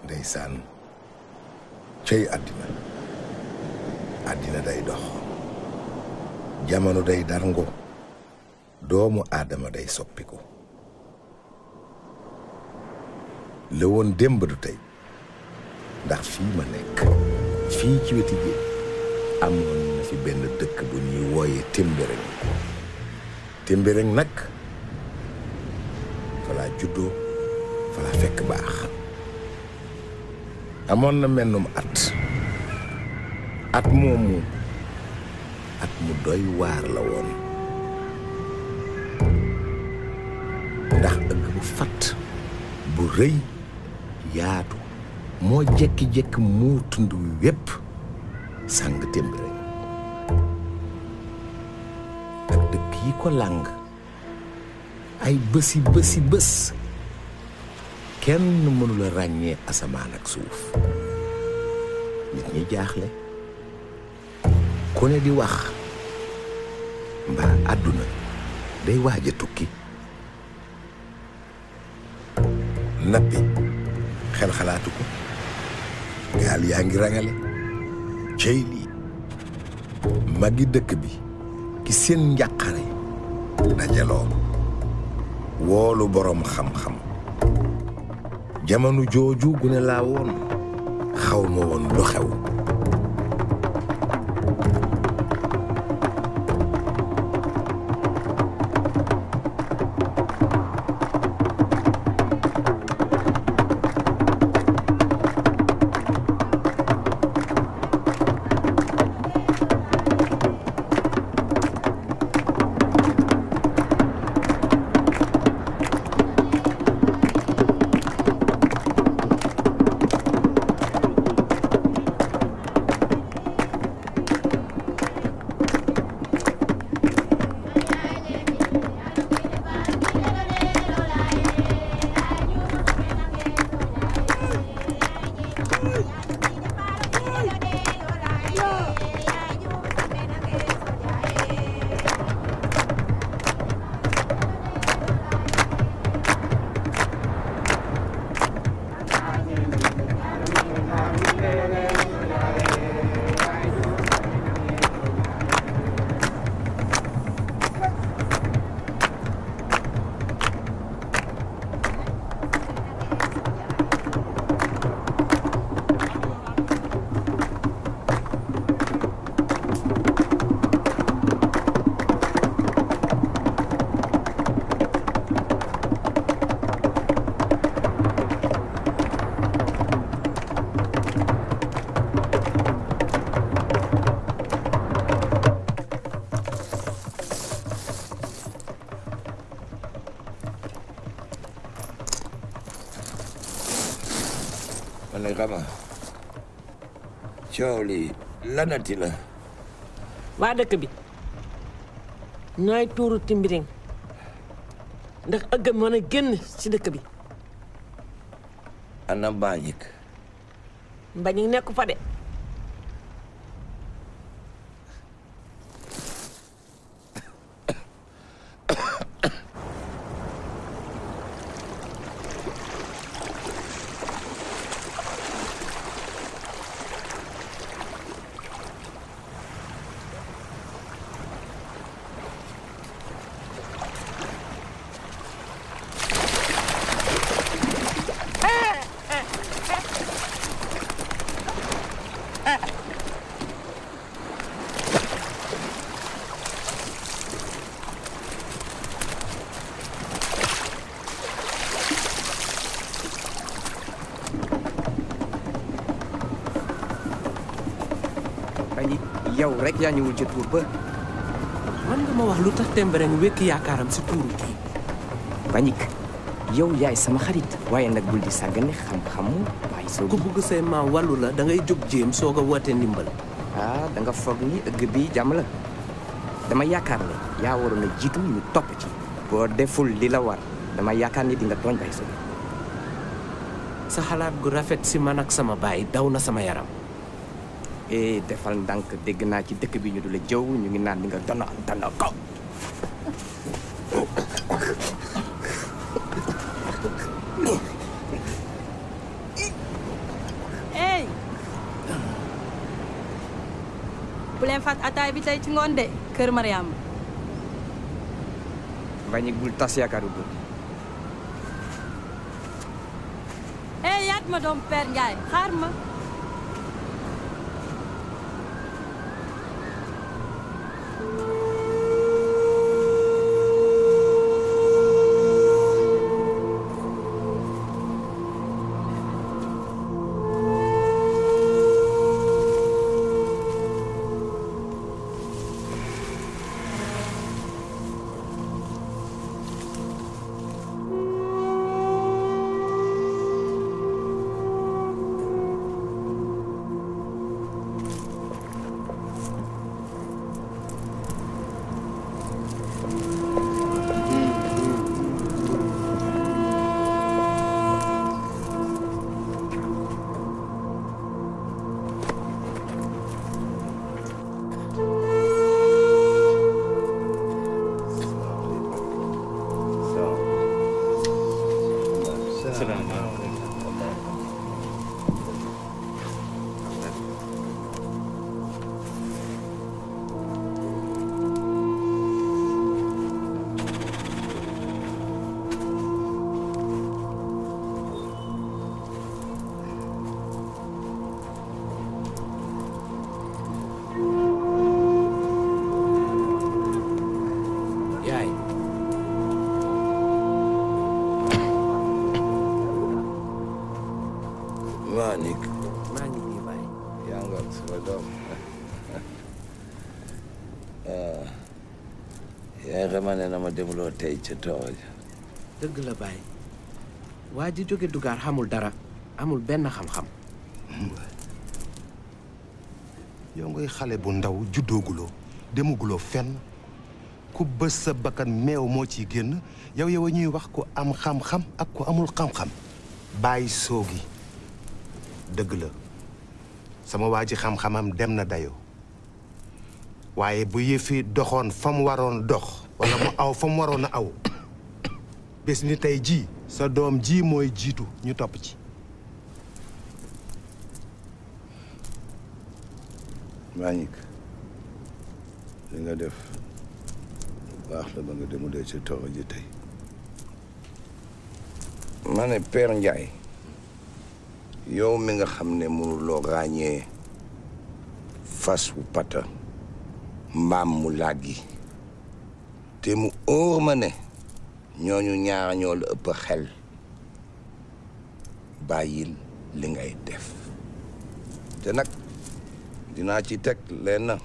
ndeysaan cey àddina àddina day dox jamono day darngo doomu aadama day soppiku la woon démb du tey ndax fii ma nekk fii ci weti géej amoon na fi benn dëkk bu ñuy wooye Témbéréng Témbéréng nag fa laa juddoo fa laa fekk baax amoon na mennum at at moomu at mu doy waar la woon ndax ëgg bu fatt bu rëy yaatu moo jekki-jekki muur tund wi wépp sàng Témbéréng ak dëkk yi ko làng ay bësi bësi bës kenn mënula ràññee asamaan ak suuf nit ñi jaaxle ku ne di wax mbaa àdduna day waaj a tukki nappi xel xalaatu ko gaal yaa ngi rangale cey lii magi dëkk bi ki seen njàqare dajaloo woolu boroom xam-xam jamono jooju gune laa woon xaw ma woon lu xew man nag xama coow li lanati la waa dëkk bi ñooy tuuru Témbéréng ndax ëgg mën a génn ci dëkk bi ana mbaañik mbañi nekk fa de bañi yow rek yaa ñëwul ca tuur ba man nga ma wax lu tax Témbéréng wékk yaakaaram si tuuru kii bañik yow yaay sama xarit waaye nag bul di sàggane xam-xamu waaye soo ku bugg say maam wàllu la da ngay jóg jéem soog a woote ndimbal ah da nga foog ni ëgg bi jàmm la dama yaakaar ne yaa waroon a jiitu ñu topp ci boo deful li la war dama yaakaar ni di nga tooñ bay soo sa xalaat gu rafet si man ak sama baay daw na sama yaram eh defal ndànk dégg naa ci dëkk bi ñu du la jëw ñu ngi naan di nga dono dono ko faat ataay bi tey ci ngoon de kër Mariam Mbagnick bul tas yaakaaru góor eh yaat ma doom Père Ndiaye xaar ma yaay Mbagnick maa ngi nii baay yaa nga ak sama doom yaay xama ne na ma demuloo tey ca tool ja dëgg la baay waa ji jóge dugaar xamul dara amul benn xam-xam yow ngay xale bu ndaw juddooguloo demuguloo fenn ku bës sa bakkan meew moo ciy génn yow yow a ñuy wax ku am xam-xam ak ku amul xam-xam bàyyi soogi dëgg la sama waa ji xam-xamam dem na dayoo waaye bu yëfi doxoon fa mu waroon dox wala mu aw fa mu waroon a aw bés ni tey jii sa doom ji mooy jiitu ñu topp ci Mbagnick li nga def baax la ba nga demulee ca tool ji tey ma ne Père Ndiaye yow mi nga xam ne mënuloo ràññee fas wu pata mbaam mu làggi te mu óor ma ne ñooñu ñaar ñoo la ëpp xel bàyyil li ngay def te nag dinaa ci teg lenn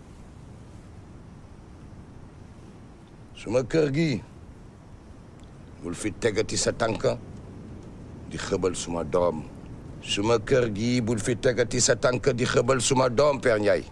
suma kër gi bul fi tegati sa tànk di xëbal suma doom suma kër gi bul fi tegati sa tànk di xëbal suma doom Père Ndiaye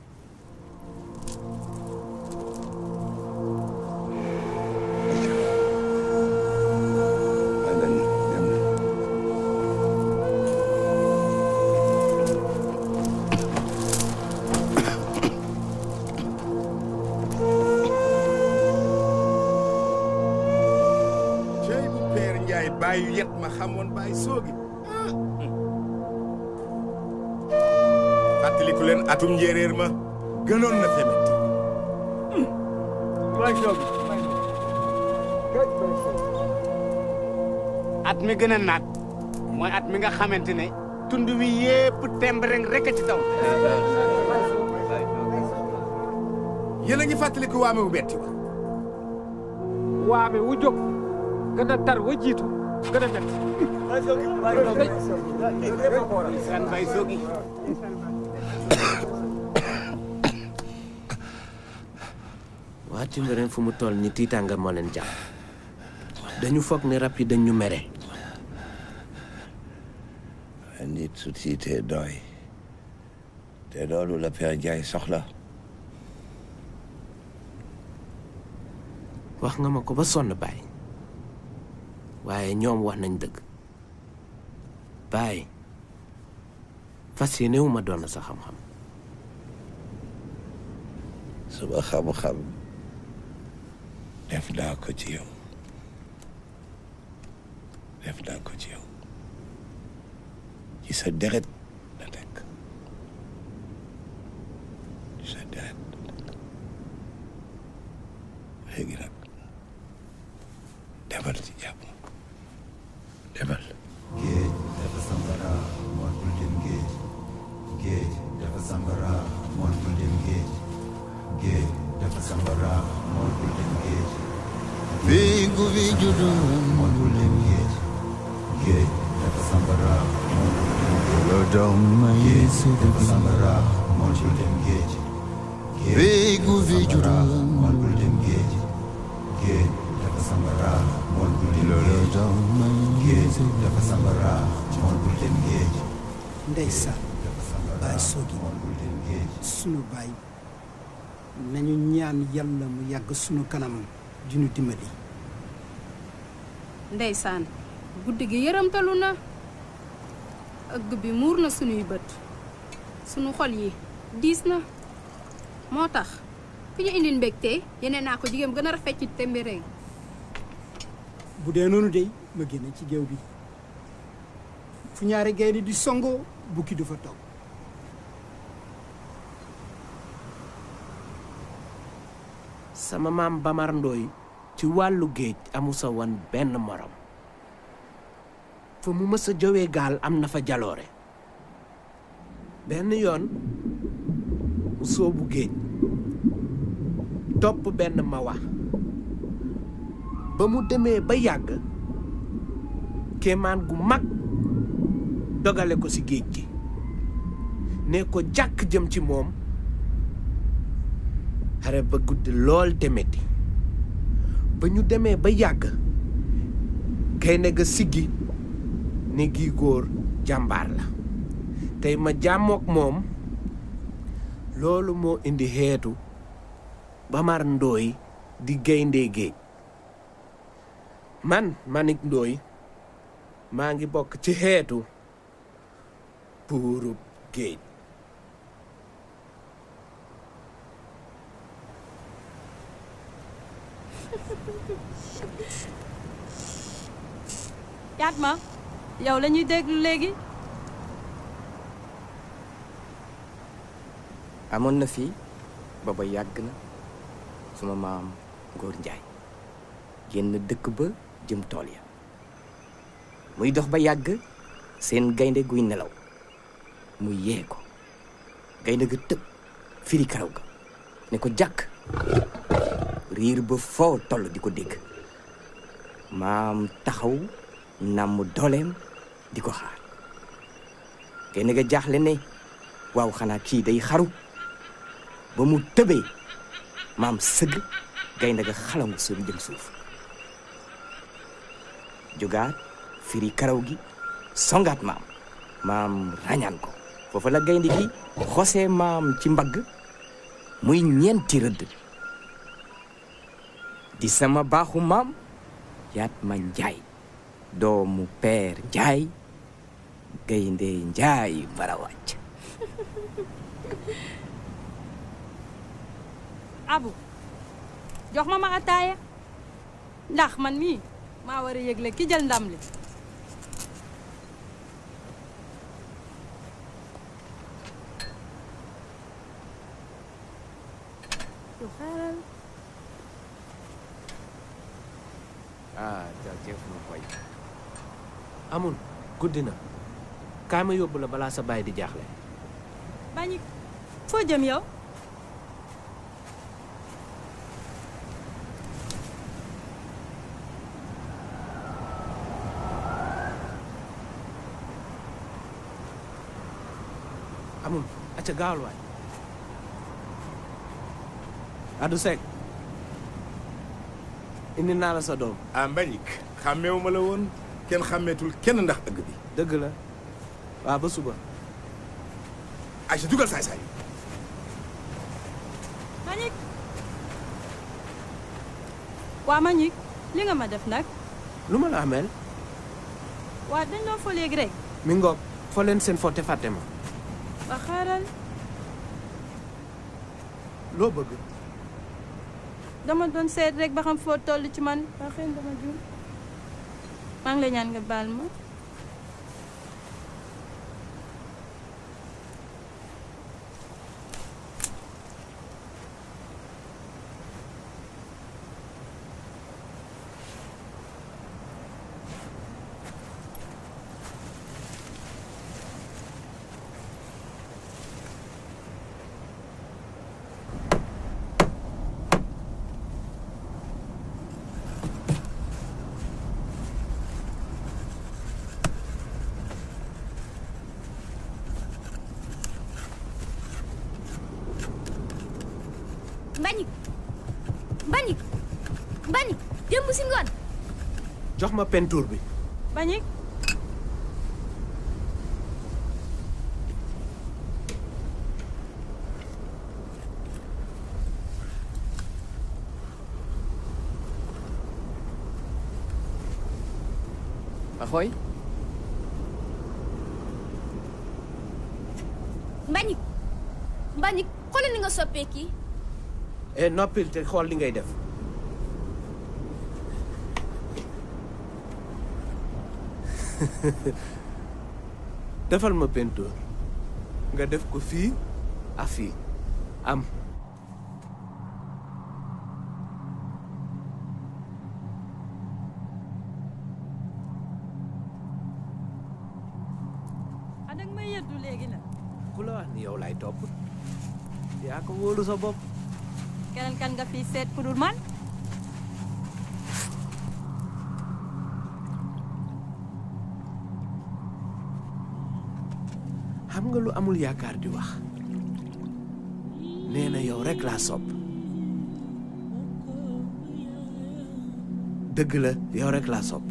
cey bu Père Ndiaye bàyyi yet ma xamoon bàyyi soogi fàttaliku leen atum njéeréer ma gënoon na femet at mi gën a naat mooy at mi nga xamante ne tund wi yépp tembreng rek a ci taw yéen a ngi fàttaliku waame bu betti wa waame wu jóg gën a tar wa jiitu gën a metti san bay soogi waa Timbérène fu mu toll ni tiitaanga moo leen jàpp dañu foog ni rab yi dañ ñu mere nit su tiitee doy te loolu la Père Ndiaye soxla wax nga ma ko ba sonn baay waaye ñoom wax nañ dëgg baay fas yéene wu ma doon sa xam-xam suma xam-xam def naa ko ci yow def naa ko ci yow ci sa deret la nekk ci sa deret demal ci jàmm demal géej dafa sambara mool bul dem géej géej dafa sambara mool bul dem géej géej dafa sambara mool bul dem géej fii ku fi juddu mool bul dem géej géej dafa sambara mool bul dem géej loo doom ma yeesu dafa sambara mool bul dem géej fii ku fi juddu mool bul dem géej géej dafa sambara mool bul dem géej géej dafa sambara mool bul dem géej ndeysaan baay soogi sunu baay nañu ñaan yàlla mu yàgg sunu kanam di ñu dimbali ndeysaan guddi gi yërëmtalu na ëgg bi muur na sunuy bët sunu xol yi diis na moo tax fi ñu indil mbégte yeneen naa ko jigéen gën a rafet ci témbéréng bu dee noonu dey ma génne ci géew bi fu ñaari gaynde di songoo bukki du fa toog sama maam Bamar Ndooy ci wàllu géej amu sa wan benn morom fa mu mës a jowee gaal am na fa jaloore benn yoon mu soobu géej topp benn mawa ba mu demee ba yàgg kéemaan gu mag dogale ko ci géej gi ne ko jàkk jëm ci moom xare ba guddi lool te metti ba ñu demee ba yàgg gaynde ga siggi ne gii góor jàmbaar la tey ma jàmmook moom loolu moo indi xeetu Bamar Ndooy di gaynde géej man Manik Ndooy maa ngi bokk ci xeetu buurub géej yaat ma yow la ñuy déglu léegi amoon na fii booba yàgg na suma maam Ngor Njaay génn dëkk ba jëm tool ya muy dox ba yàgg seen gaynde guy nelaw mu yee ko gaynde ga tëb firi karaw ga ne ko jàkk riir ba foo toll di ko dégg maam taxaw nàmm dooleem di ko xaar gaynde ga jaaxle ne waaw xanaa kii day xaru ba mu tëbee maam sëgg gaynde ga xalangu suuf jëm suuf jógaat firi karaw gi songaat maam maam rañaan ko foofa la gaynde gi xosee maam ci mbagg muy ñeenti rëdd di sama baaxu maam yaat ma njaay doomu peer njaay gaynde njaay bara wàcc abu jox ma ma ataaya ndax man mii maa war a yëgle ki jël ndam li du xaaral ah jërëjëf ma koy amul guddi na kaay ma yóbbu la balaa sa baay di jaaxle bañi foo jëm yow amul acca gaawal waay Adou Seck indi naa la sa doom ah Mbagnick xàmmeewu ma la woon kenn xàmmeetul kenn ndax ëgg bi dëgg la waaw ba suba ay sa dugal saay-saay Mañik waa Mañik li nga ma def nag lu ma la ameel waa dañ loo fo léegi rek mi ngoog foo leen seen fo te fàtte ma ba xaaral loo bëgg dama doon seet rek ba xam foo toll ci man ba xëy dama juum maa ngi lay ñaan nga baal ma jox ma peinture bi bañik Maxooy Mbagnick Mbagnick xoolal ni nga soppee kii e noppil te xool li ngay def defal ma peinture nga def ko fii ak fii am ah danga may yëddu léegi nag ku la wax ni yow lay topp yaa ko wóolu sa bopp keneen kan nga fi seet ku dul man xam nga lu amul yaakaar di wax nee na yow rek laa sopp dëgg la yow rek laa sopp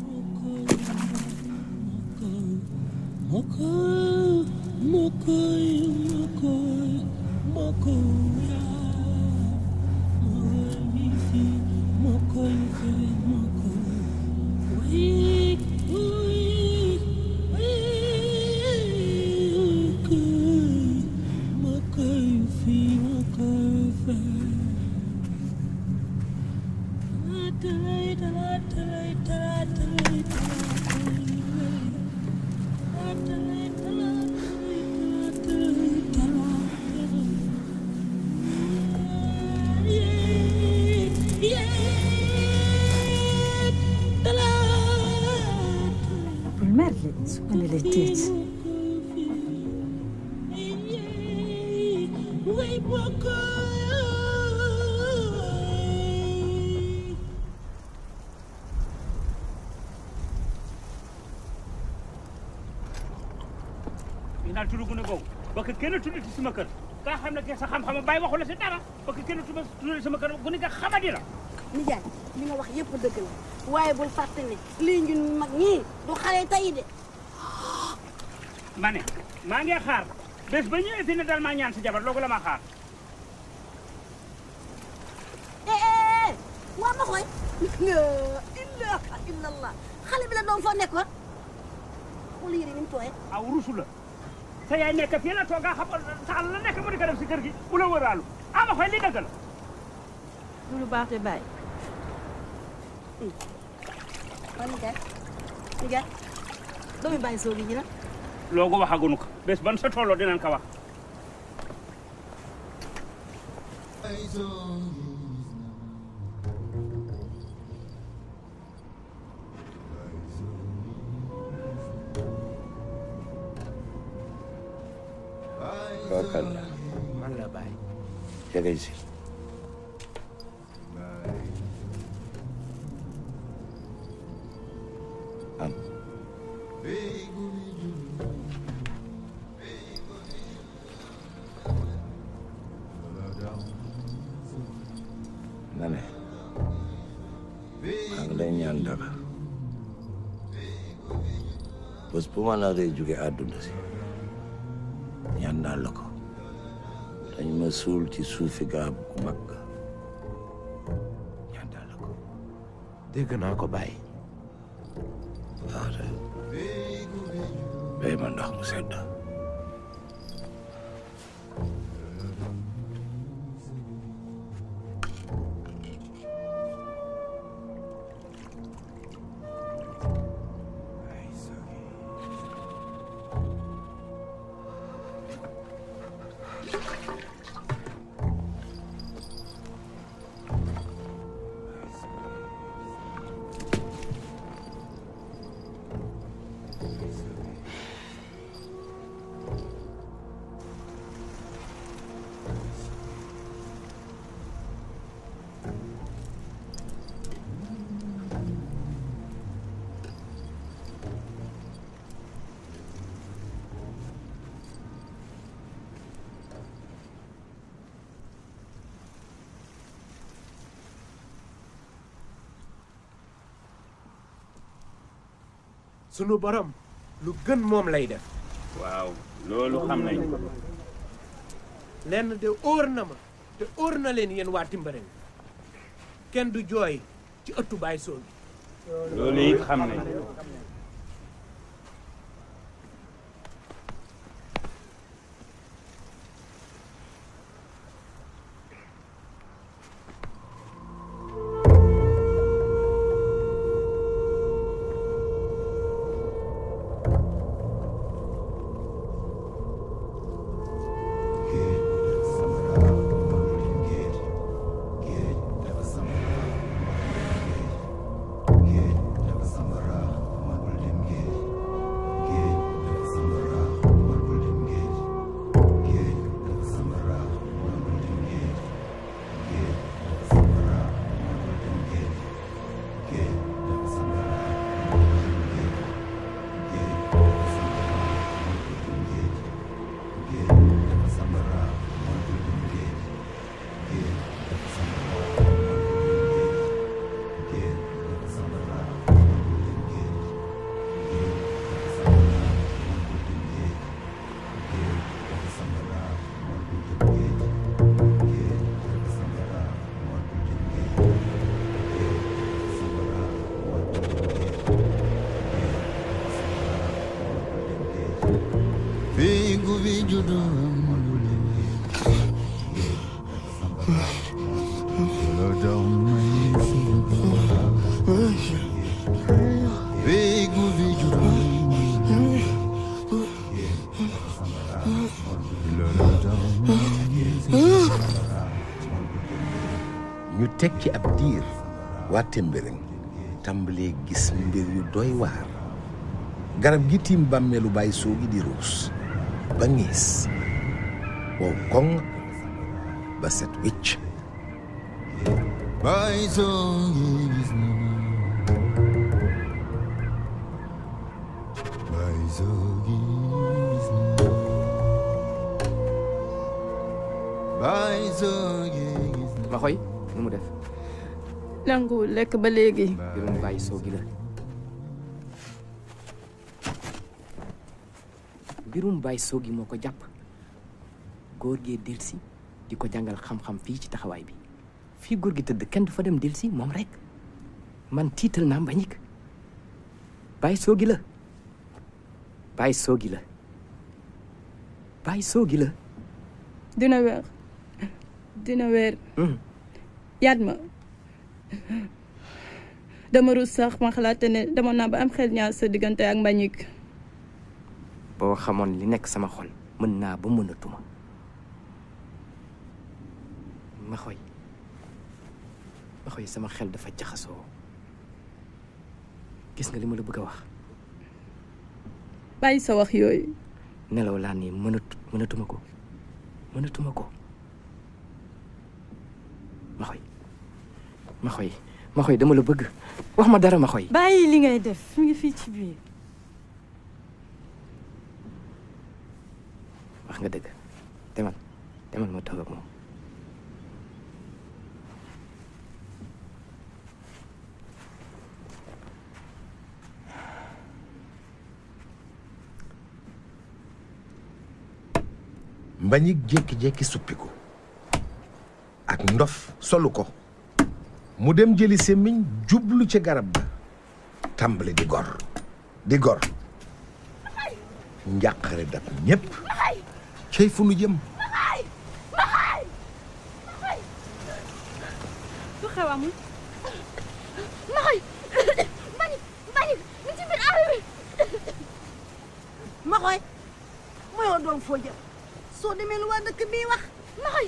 bul mer de su ma ne lay tiit yi naan tudd gu ne googu ba ko kenn tudd ci sama kër kaa xam ne ke sa xam-xam bàyyi waxu la si dara ba ko kenn tudd tudd sama kër gu ne nga xamadi la nijaay li nga wax yëpp dëgg la waaye bul fàtte ne lii ñun mag ñii du xale tey de ma ne maa ngi xaar bés ba ñëwee fi ne dal maa ñaan si jabar loogu la ma xaar eh waa ma xooy la ilaha illallah xale bi la doom foo nekkoon xool yére ni mu tooyee aw rusu la sa yaay nekk fii la toog nga xam saxal la nekk mu di ko def si kër gi bu la wëraalu ama xoy li dëgg la du lu baax te bàyyi waa nijaay nijaay doomi bàyyi soogi ji nag loogu waxagunu ko bés ban sa tolloo dinañ ko wax Bakal la man la bàyyi jege si am na ne maa ngi lay ñaan dara bés bu ma naree jóge àdduna si ñaan naa la ko dañ ma suul ci suufi garab gu mag ga ñaan naa la ko dégg naa ko bàyyi waaw de bay ma ndox mu sedd sunu borom lu gën moom lay def waaw loolu xam nañ ko lenn de óor na ma te óor na leen yéen waa Timbareng kenn du jooy ci ëttu baay soo gi loolu it xam nañ Figu vijudu Figu vijudu ñu teg ci ab diir waa Témbéring tàmbalee gis mbir yu doy waar garab gi tiim bàmmeelu bàyyi soo gi di ruus ba ngiis wow koŋ ba set wicc Baizogi gisna Baizogi gisna Baizogi gisna ma xoy nu mu def nanguwul lekk ba léegi mbirum bàyyi soo gi la mbirum bàyyi soo gi moo ko jàpp góor gee delsi di ko jàngal xam-xam fii ci taxawaay bi fii góor gi tëdd kenn du fa dem delsi moom rek man tiital naa mbañik bàyyi soo gi la bàyyi soo gi la bàyyi soo gi la dina weer dina weer yaat ma dama rus sax ma xalaate ne dama naa ba am xel ñaar sa diggante ak mbañik boo xamoon li nekk sama xol mën naa ba mënatuma ma xoy ma xoy sama xel dafa jaxasoo gis nga li ma la bëgg a wax bàyyi sa wax yooyu nelaw laa nii mënatu mënatuma ko mënatuma ko ma xoy ma xoy ma xoy dama la bëgg wax ma dara ma xoy bàyyi li ngay def mu ngi fii ci biir wax nga dëgg demal demal ma toog ak moom mbañik jékki-jékki suppiku ak ndof solu ko mu dem jëli semmiñ jublu ca garab ga tàmbali di gor di gor njàqare dab ñépp cey fu nu jëm lu xew amul Maxoy Mbagnick Mbagnick mi ci biir àll bi Maxoy mooyoo doom foo jëm soo demee lu waa dëkk bii wax Maxoy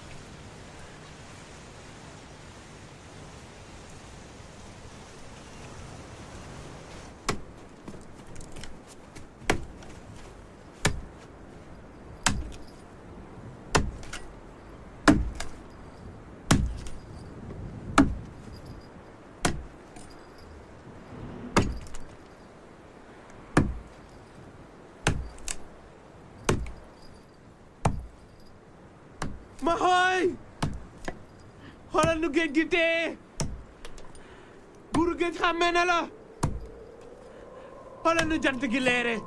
ma xooy xoolal nu géej gi tee buuru géej xàmmee na la xoolal nu jant gi leere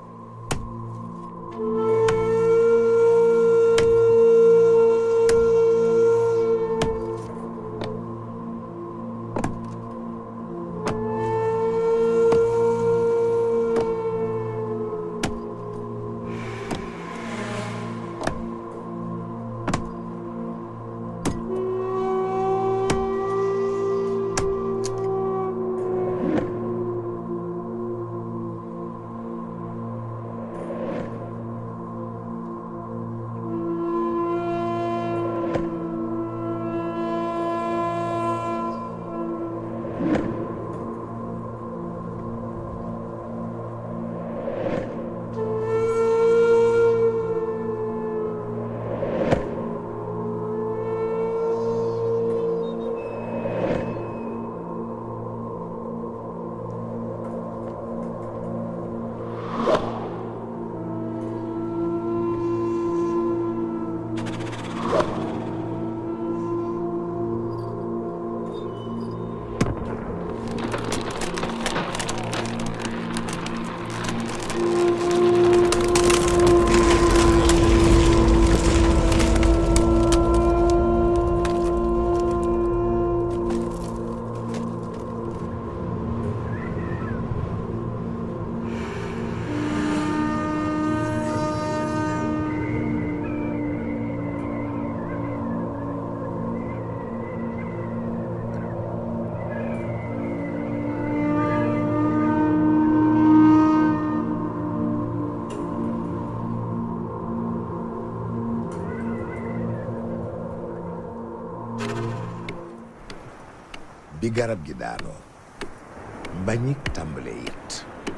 bi garab gi daanoo mbañik tàmbale yet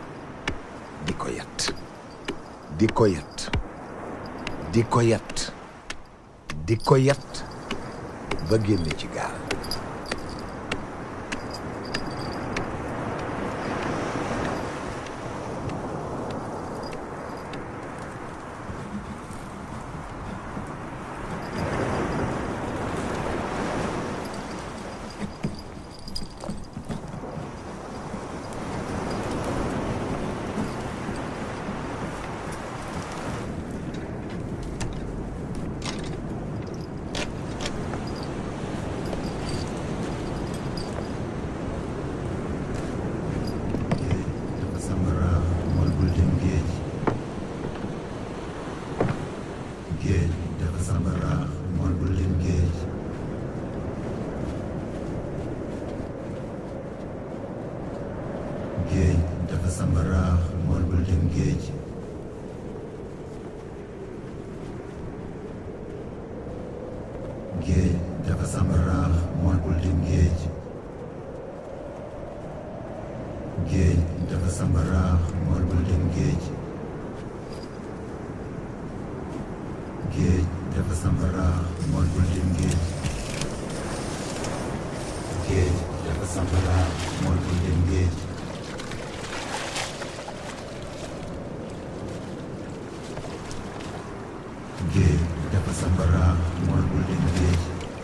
di ko yet di ko yet di ko yet di ko yet ba génne ci gaal dafa sambara mool bul dem géej géej dafa sambara mool bul dem géej géej dafa sambara mool bul dem géej géej dafa sambara mool bul dem géej géej dafa sambaraax mool bul dem géej géej dafa sambaraax mool bul dem géej géej dafa sambaraax mool bul dem géej géej dafa sambaraax mool bul dem géej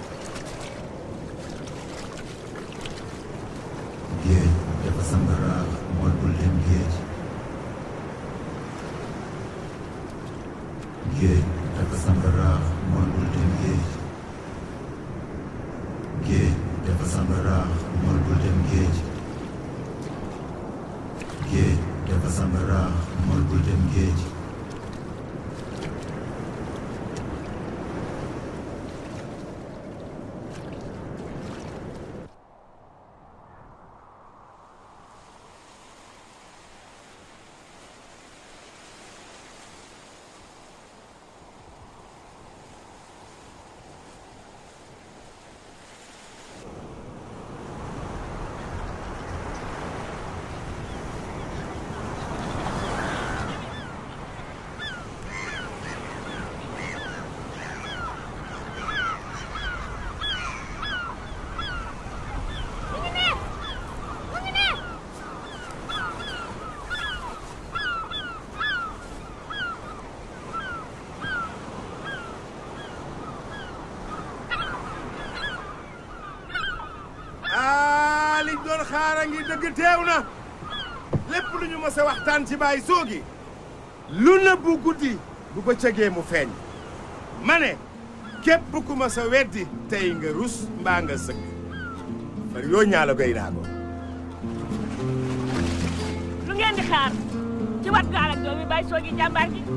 géej dafa sambaraax mool bul dem géej géej dafa sambaraax mool bul dem géej géej dafa sambaraax mool bul dem géej géej dafa sambaraax mool bul dem géej ah liñ doon xaara ngi dëgg teew na lépp lu ñu mës a waxtaan ci Baye Soogi lu na bu guddi bu bëccëgee mu feeñ ma ne képp ku mës a weddi tey nga rus mbaa nga sëgg far yoo ñaala goy naago lu ngeen di xaar ci wat gaal ak doomi bay soogi jàmbaar gi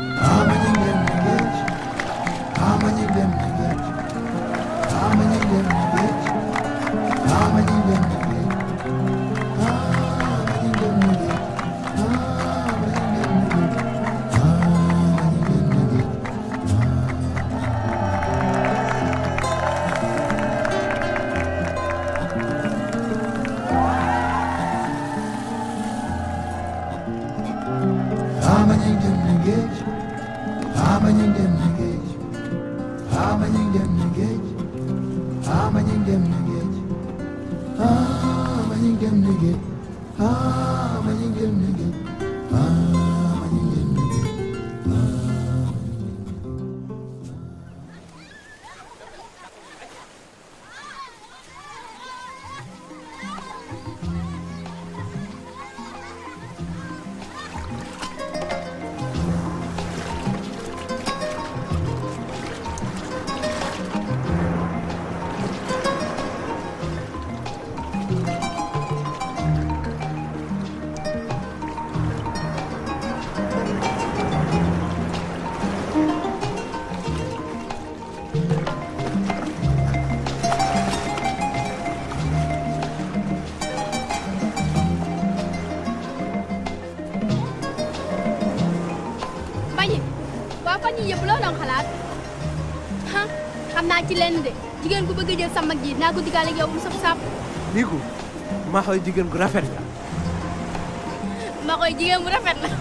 bañi waa fan yii yëpp loo doon xalaat ah xam naa ci lenn de jigéen ku bëgg a jël sa mag ji naa ko digaale ak yow mu saf sap niku maa xoy jigéen gu rafet la ma koy jigéen bu rafet la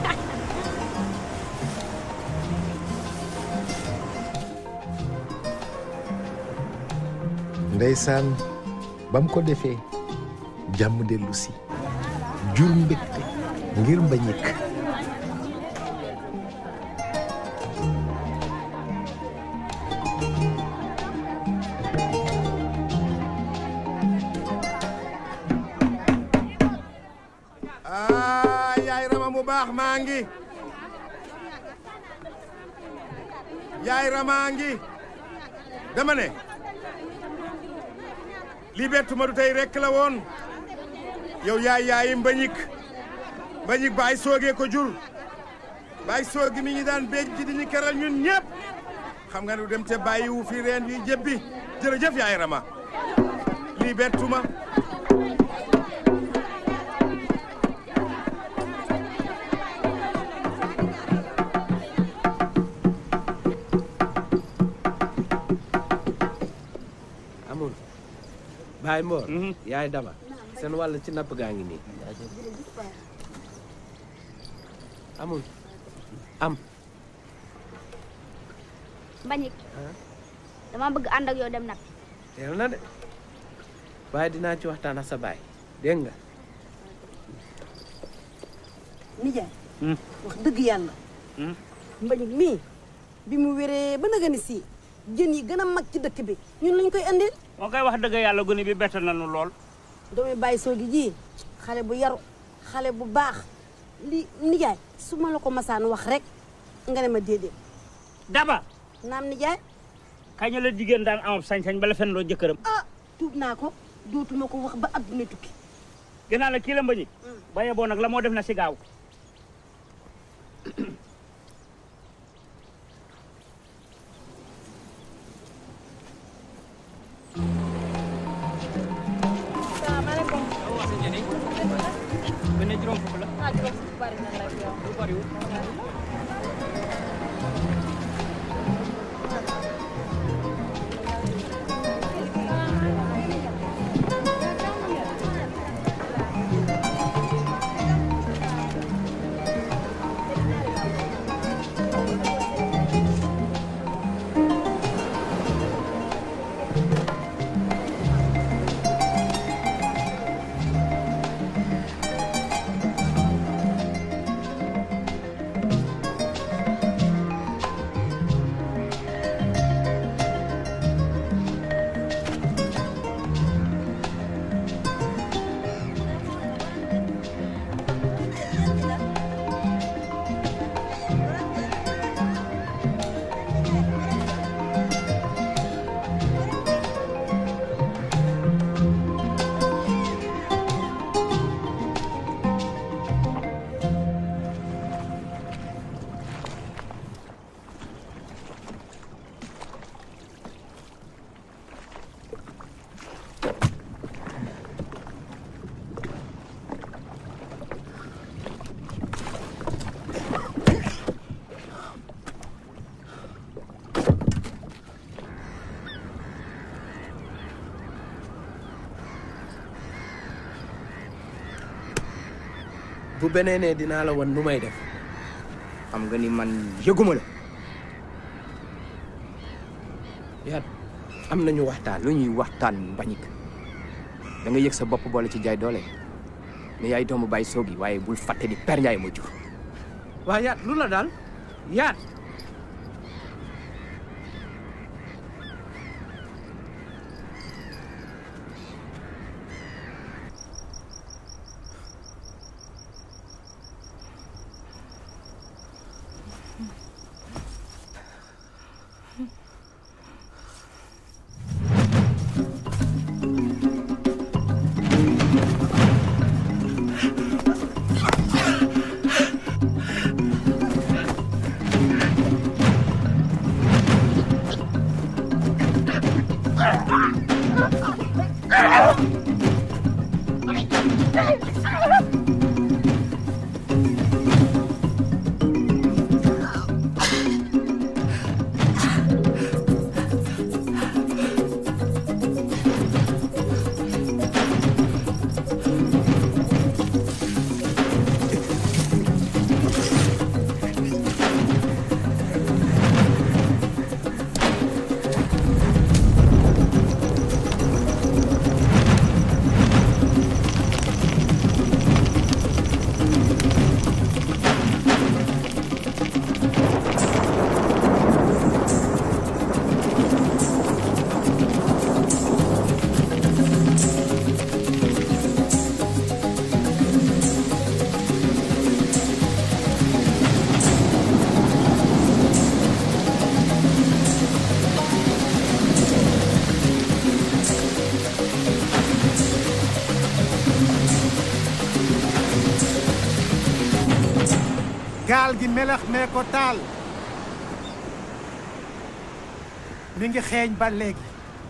ndeysaan ba mu ko defee jàmm dellu si jur mbégte ngir mbañik ah yaay rama mu baax maa ngi yaay ramaa ngi dama ne lii bettu ma du tey rekk la woon yow yaay yaayi mbañik mbañik baay soogee ko jur baay soogi mi ñu daan béj ji di ñu keral ñun ñëpp xam nga nu dem te bàyyi wu fi reen yi jëbbi jërëjëf yaay rama lii bettu ma amul Baye Mor yaay dama seen wàll ci napp gaa ngi nii amul am Mbagnick dama bëgg ànd ak yow dem nag teel na de waaye dinaa ci waxtaan ak sa baay dégg nga nijaay wax dëgg yàlla Mbagnick mii bi mu wéree ba naga ni si jën yi gën a mag ci dëkk bi ñun lañ koy andil moo koy wax dëgg yàlla gone bi bett nañu lool doomi bàyyi soogi ji xale bu yaru xale bu baax li nijaay su ma la ko masaan wax rek nga ne ma déedéet daba naam nijaay kañ la jigéen daan am sañ-sañ bala fen loo jëkkëram ah tuub naa ko dootuma ko wax ba adduna tukki gannaaw la kii la mbañi baye boo nag la moo def na si gaaw salaamaaleykum. benn juróom fukk la ah juróom fukk bari na rek yow. du bariwul bu beneenee dinaa la wan nu may def xam nga ni man yëguma la yaat am nañu waxtaan lu ñuy waxtaan mbañik da nga yëg sa bopp boole ci jaay doole ne yaay doomu bàyyi soogi waaye bul fàtte ni per Njaay ma jur waa yaat lu la daal yaat gaal gi melax mee ko taal mi ngi xeeñ ba léegi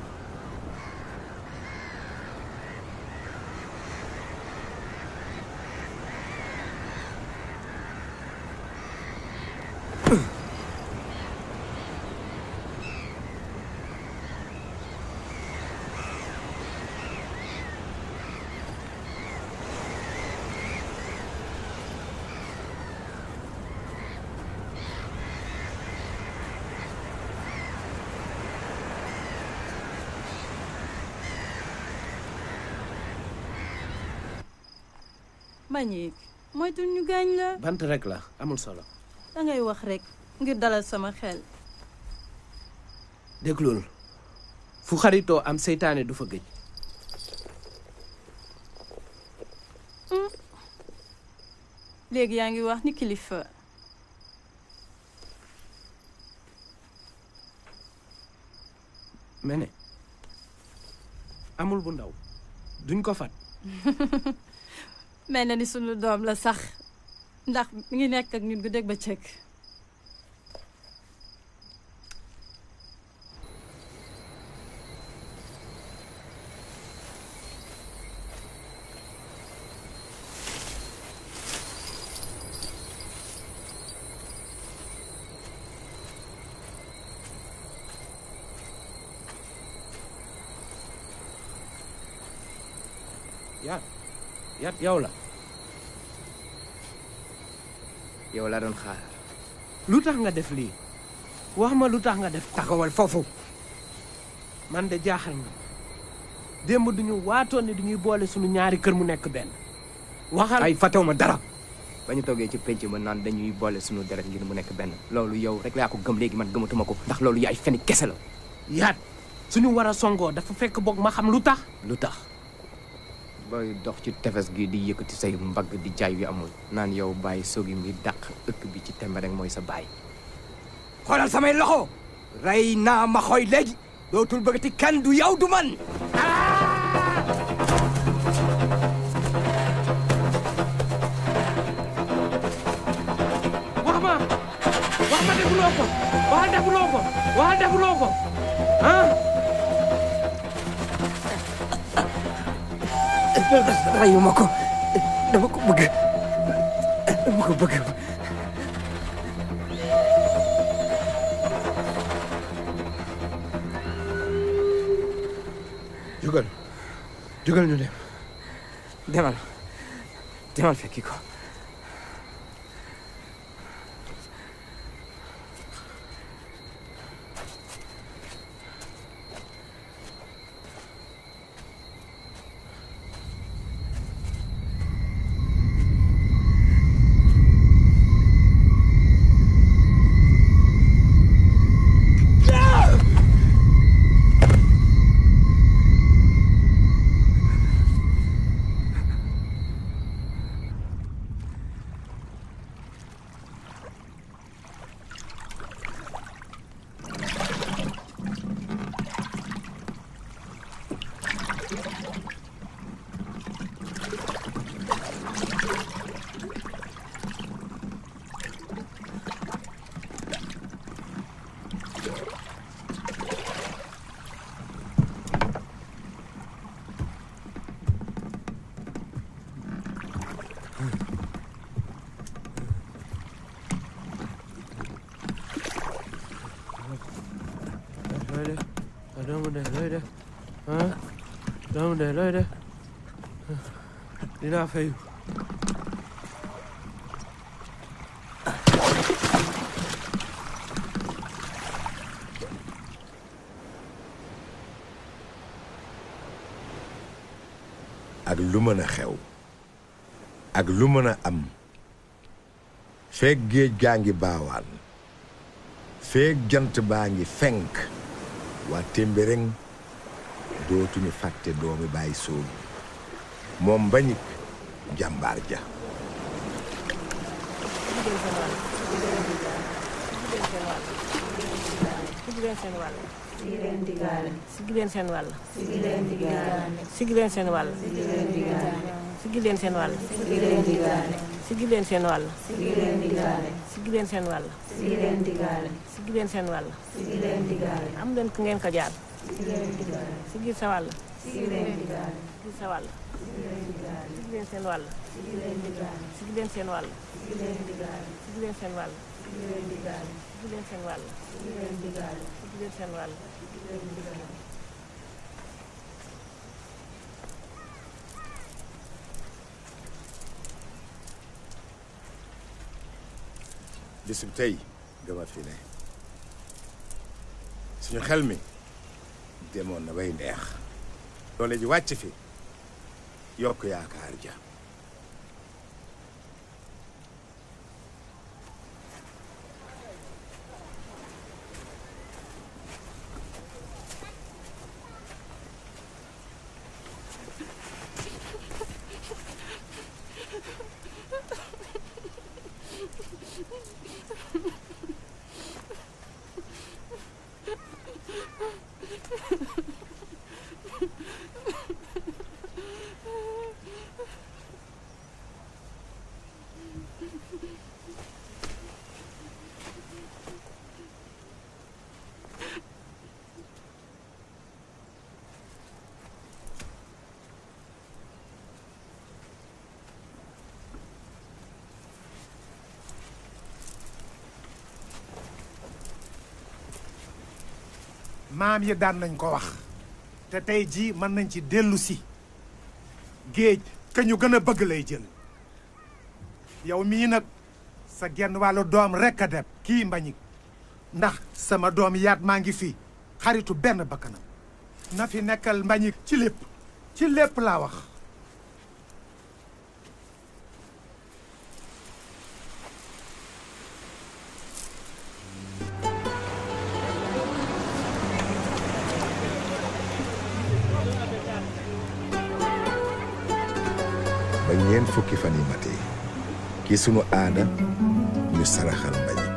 Mbagnick moytul ñu gaañ la bant rek la amul solo dangay wax rek ngir dalal sama xel déglul fu xaritoo am seytaane du fa gëj léegi yaa ngi wax ni kilifa mene amul bu ndaw duñ ko fat mel na ni sunu doom la sax ndax mi ngi nekk ak ñun guddeeg bëccëg yaat yaat yow la yow la doon xaar lu tax nga def lii wax ma lu tax nga def taxawal foofu man de jaaxal nga démb duñu waatoon ne duñuy boole suñu ñaari kër mu nekk benn waxal ay fàttewu ma dara ba ñu toogee ci penc ma naan dañuy boole suñu deret ngir mu nekk benn loolu yow rek laa ko gëm léegi man gëmatuma ko ndax loolu yaay feni kese la yaat suñu war a songoo dafa fekk boog ma xam lu tax lu tax booy dox ci tefes gi di yëkkati say mbagg di jaay yu amul naan yow bàyyi sogi mi dàq ëkk bi ci tembe rek mooy sa baay xoolal samay loxo rey naa ma xooy léegi dootul bëggati kenn du yow du man wax ma wax ma defuloo ko waxal defuloo ko waxal defuloo ko ah reyuma ko dama ko bëgg dama ko bëgg jugal jugal ñu dem demal demal fekki ko noonu de looy def dinaa fayu ak lu mën a xew ak lu mën a am feek géej gaa ngi baawaan feek jant baa ngi fenk waa témbéréŋ dootuñu fàtte doomi bàyyi soogi moom mbañik jàmbaar ja sigi leen seen wàll Sigi leen digaale. sigi leen seen wàll Sigi leen digaale. sigi leen seen wàll Sigi leen digaale. sigi leen seen wàll Sigi leen digaale. sigi leen seen wàll Sigi leen digaale. sigi leen seen wàll Sigi leen digaale. sigi leen seen wàll Sigi leen digaale. am leen ku ngeen ko jaar Sigi leen digaale. sigi sa wàll Sigi leen digaale. sigi sa wàll Sigi leen digaale. sigi leen seen wàll Sigi leen digaale. sigi leen seen wàll Sigi leen digaale. sigi leen seen wàll Sigi leen digaale. sigi leen seen wàll Sigi leen digaale. sigi leen seen wàll Sigi leen digaale. bisub tey gama fi ne suñu xel mi demoon na bay neex doole ji wàcc fi yokk yaakaar ja maam yi daan nañ ko wax te tey jii mën nañ ci dellu si géej ka ñu gën a bëgg lay jël yow mii nag sa genn wàllu doom rekk a dem kii mbañik ndax sama doom yaat maa ngi fi xaritu benn bakkanam na fi nekkal mbañik ci lépp ci lépp laa wax ba ñeent fukki fan yi matee ki sunu aada ñu saraxal mbañik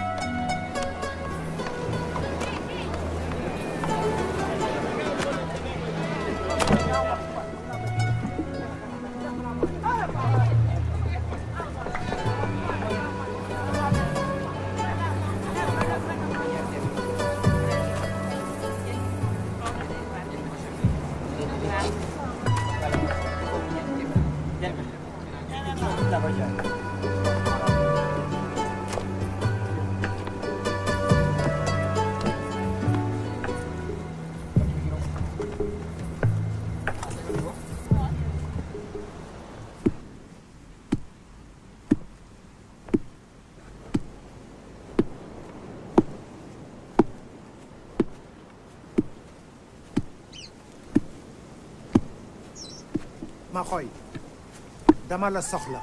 ma xoy dama la soxla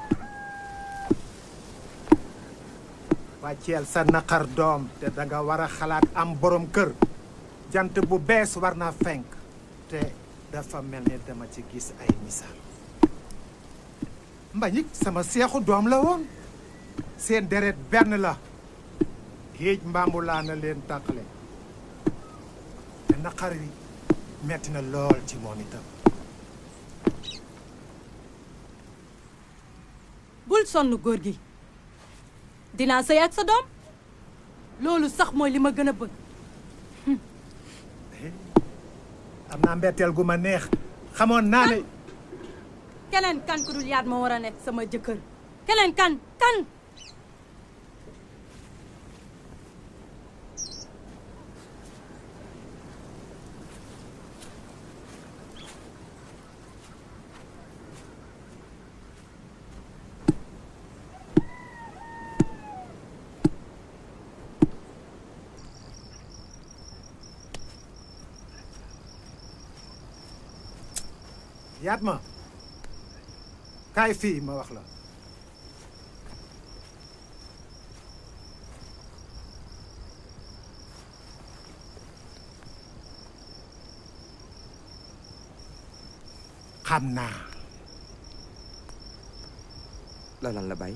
wàcceel sa naqar doom te danga war a xalaat am borom kër jant bu bees war naa fenk te dafa mel ni dama ci gis ay misaal mbañik sama seexu doom la woon seen deret benn la géej mbambu laa na leen tàqale te naqar wi metti na lool ci moom itam bul sonn góor gi dinaa sëy ak sa doom loolu sax mooy li ma gën a bëgg am naa mbetteel gu ma neex xamoon naa ne keneen kan ku dul yaat ma war a nekk sama jëkkër keneen kan kan yaat ma kaay fii ma wax la xam naa la lan la bay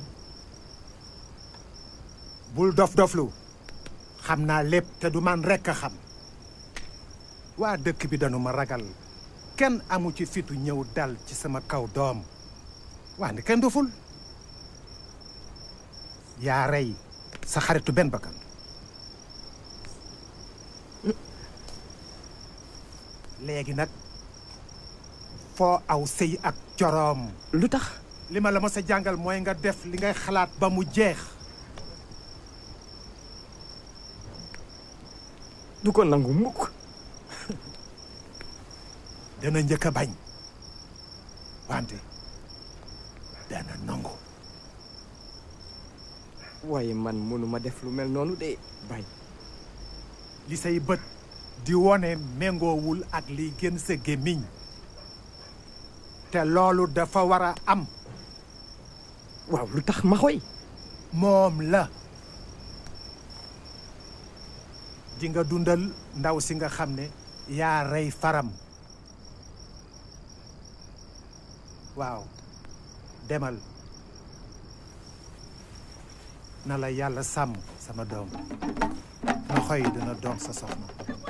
bul dof-doflu xam naa lépp te du man rekk a xam waa dëkk bi dañu ma ragal kenn amu ci fitu ñëw dal ci sama kaw doom wante kenn doful yaa rey sa xaritu benn bakkan léegi nag foo aw sëy ak coroom lu tax li ma la ma sa jàngal mooy nga def li ngay xalaat ba mu jeex du ko nangu mukk dana njëkk a bañ wante dana nangu waaye man mënuma def lu mel noonu de bay li say bët di wone méngoowul ak liy gën sa gémmiñ te loolu dafa war a am waaw lu tax ma xoy moom la di nga dundal ndaw si nga xam ne yaa rey faram waaw demal na la yàlla sàmm sama doom ma xoy dina doon sa soxna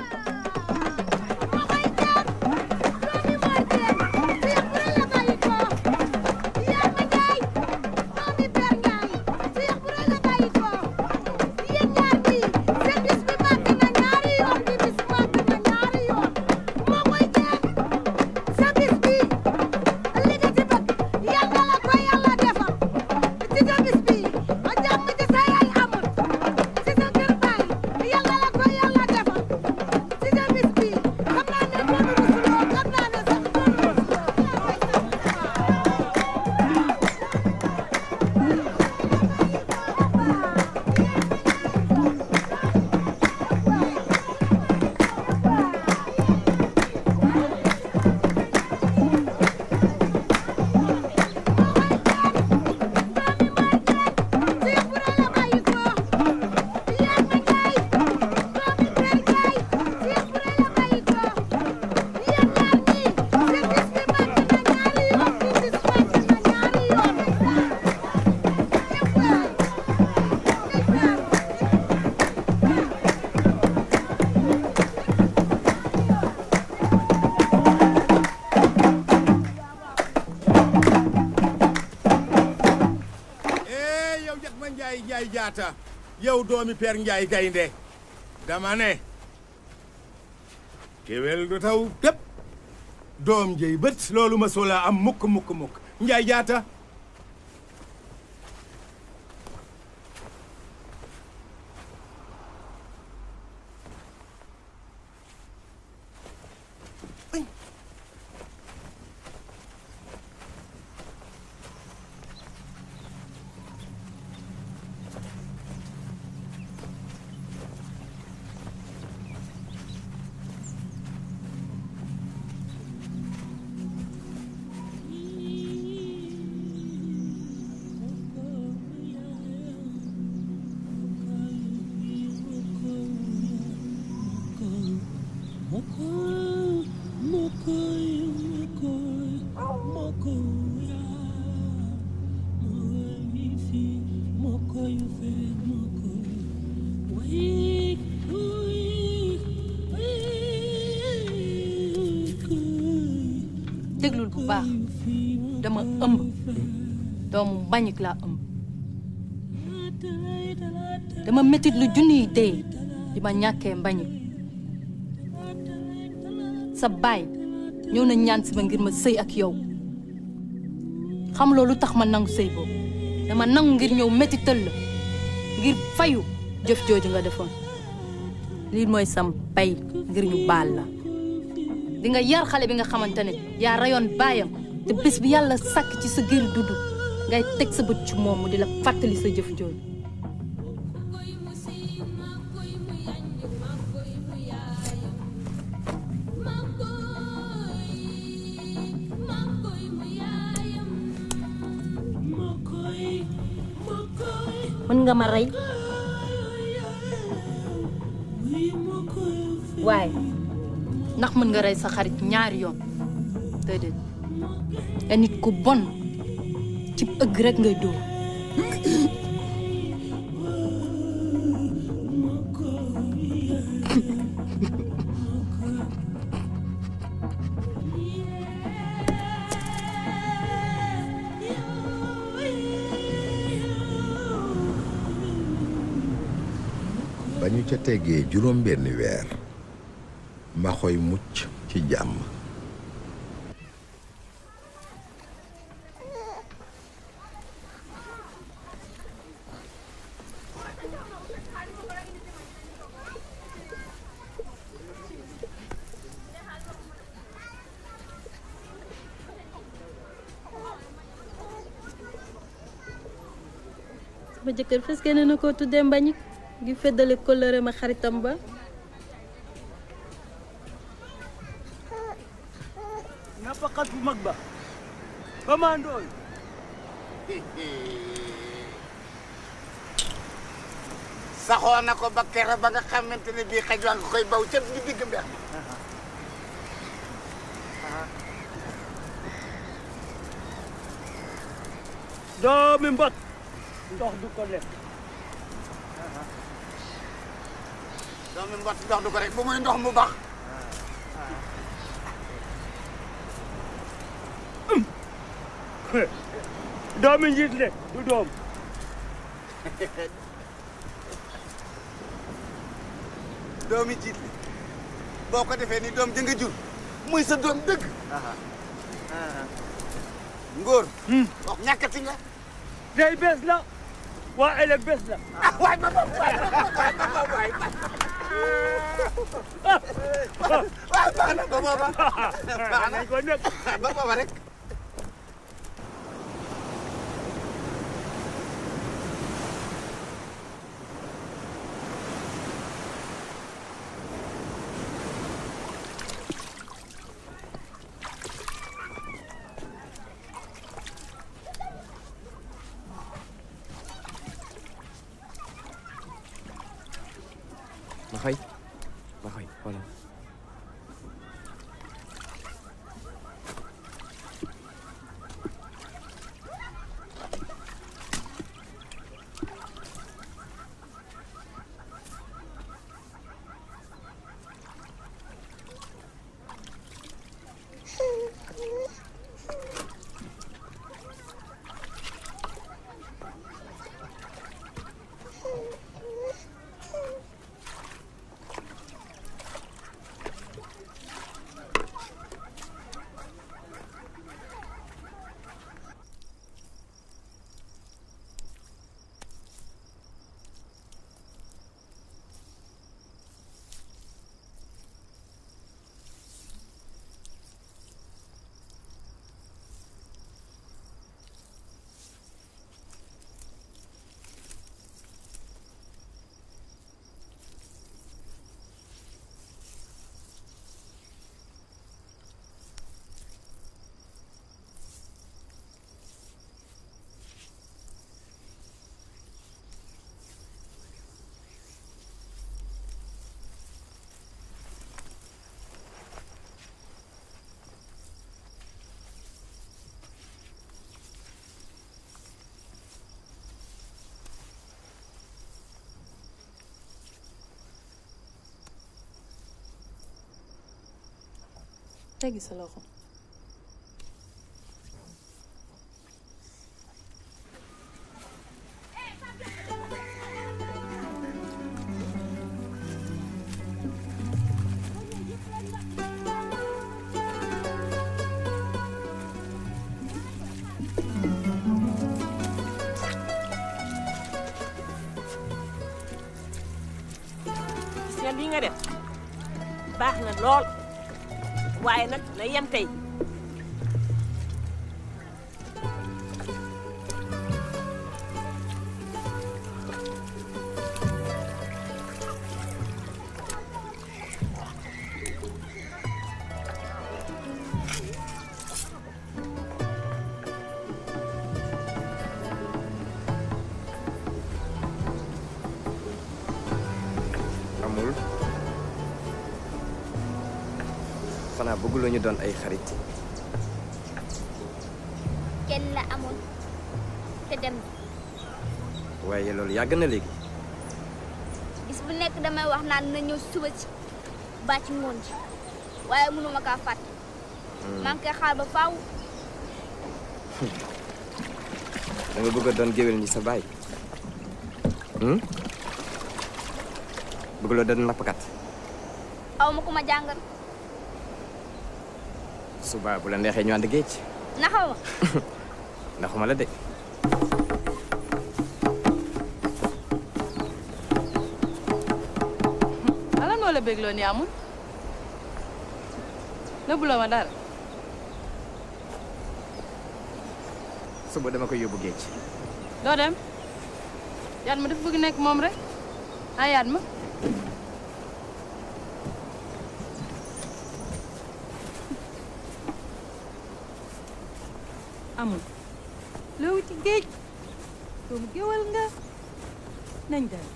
eh yow jax ma njaay njaay jaata yow doomi Père Njaay gaynde dama ne kéwél du taw tëpp doom jëy bët loolu ma sola am mukk mukk mukk njaay jaata déglul bu baax dama ëmb doomu mbañik laa ëmb dama métit lu junniy dee di ma ñàkkee mbañik sa baay ñëw na ñaan si ma ngir ma sëy ak yow xam loolu tax ma nangu sëy boobu dama nangu ngir ñëw métital la ngir fayu jëf jooju nga defoon lii mooy sam pay ngir ñu baal la di nga yar xale bi nga xamante ne yaa rayoon baayam te bés bi yàlla sàkk ci sa gér dudd ngay teg sa bët ci moom mu di la fàttali sa jëf jooju mën nga ma rey waaye ndax mën nga rey sa xarit ñaari yoon déedéet nga nit ku bon ci ëgg rek ngay dóor ba ñu ca teggee juróom benn weer maxoy mucc ci jàmm sama jëkkër fes kenn na koo tuddee mbañik ngi feddale kóllëre ma xaritam ba nappkat bu mag ba commandooy saxoo na ko ba kere ba nga xamante ne bii xaj waa nga koy baw ca di digg mbeex mi doomi mbot ndox du ko lekk doomi mbott ndox du ko rek bu muy ndox mu bax doomi njiit le du doom doomi jiit li boo ko defee ni doom jënga jur muy sa doom dëgg ngóor wax ñàkkati nga tey bés la waa ëllëg bés la ah waay ba ba waay waay ba ba waay waay baax na ba booba baax na ko nag ba booba rek ma xëy ma xëy xoolal teggi sa loxo gis nga lii nga def baax na lool waaye nag na yem tey xanaa bëgguloo ñu doon ay xarit kenn la amoon te dem waaye loolu yàgg na léegi bis bu nekk damay wax naan na ñëw suba ci ba ci ngoon ci waaye mënuma kaa fàtte maa ngi koy xaar ba faaw da nga bëgg a doon géwél ni sa baay hmm? bëgguloo doon nappkat aw ma ku ma jàngal suba bu la neexee ñu ànd géej naxaw ma ndaxuma la de ala noo la bégloo ni amul nëbbuloo ma dara suba dama koy yóbbu géej doo dem yaat ma dafa bëgg nekk moom rek ah yaat ma amul loo wuti géej doomu géwal nga nañ dem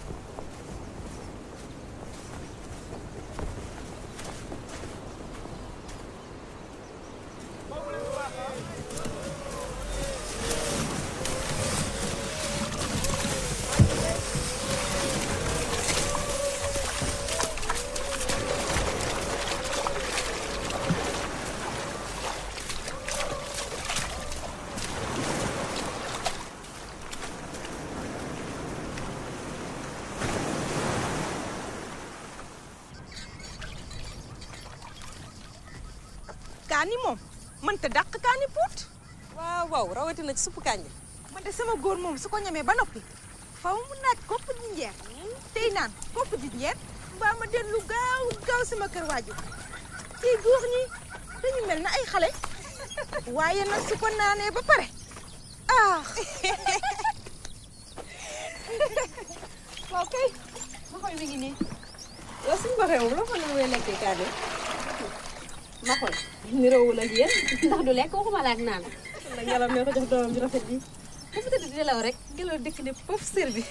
kaani moom mënta dàq kaani puut waaw waaw rawatina ci suppu kànja man de sama góor moom su ko ñamee ba noppi faw mu naaj kopp ji njeer tey naan kopp ji njeer mbaa ma dellu gaaw gaaw sama kër waajur tey góor ñi dañu mel na ay xale waaye nag su ko naanee ba pare ah waaw kay ma xool mi ngi nii yow suñu baxee moom loo ko ne muy lekkee kaane ma xool niroowul ak yéen ndax du lekk waxuma la ak naan la ngalam ne ko jox doomam ju rafet bi dafa tëdd di nelaw rek ngelaw dëkk ne pof sër bi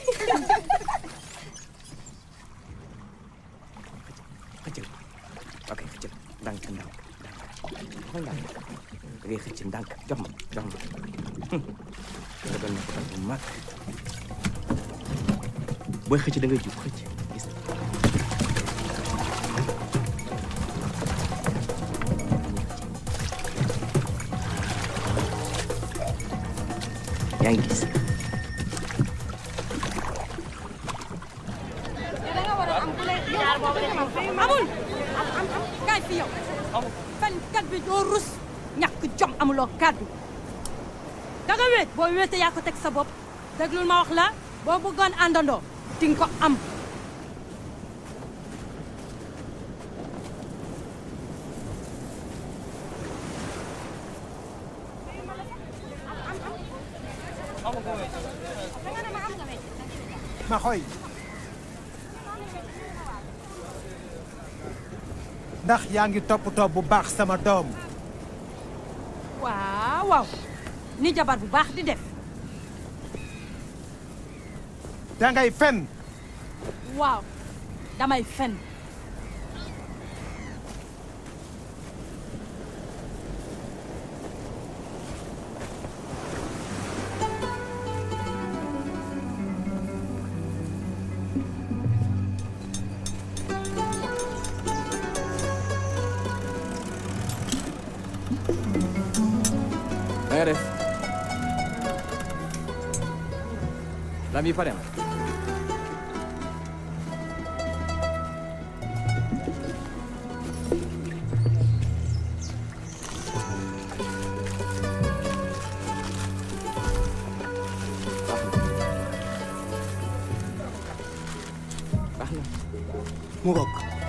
xëccal ok xëccal ndànk ndànk ndànk xool ndànk da ngay xëcc ndànk jox ma jox ma nga doon nappkat bu mag booy xëcc da ngay jub xëcc gis yaa ngi gis amul kaay fi yow fenkat bi doo rus ñàkk jom amuloo kàddu da nga wéet boo wéete yaa ko teg sa bopp déglul ma wax la boo bëggoon àndandoo di nga ko am ma xoy ndax yaa ngi toppatoo bu baax sama doom waaw waaw ni jabar bu baax di def dangay fen waaw damay fen na nga def lam yi pare na baax na mu ngoog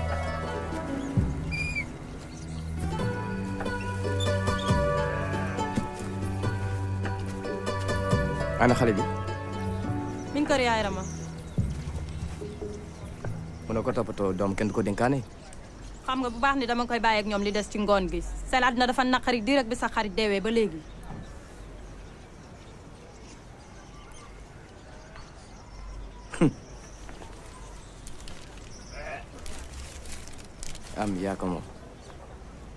ana xale bi min kër yaay rama mënoo ko toppatoo doom kenn du ko dénkaane xam nga bu baax ni dama koy bàyyi ak ñoom li des ci ngoon gi seen àddina dafa naqari direct bi sa xarit deewee ba léegi am yaa ko moom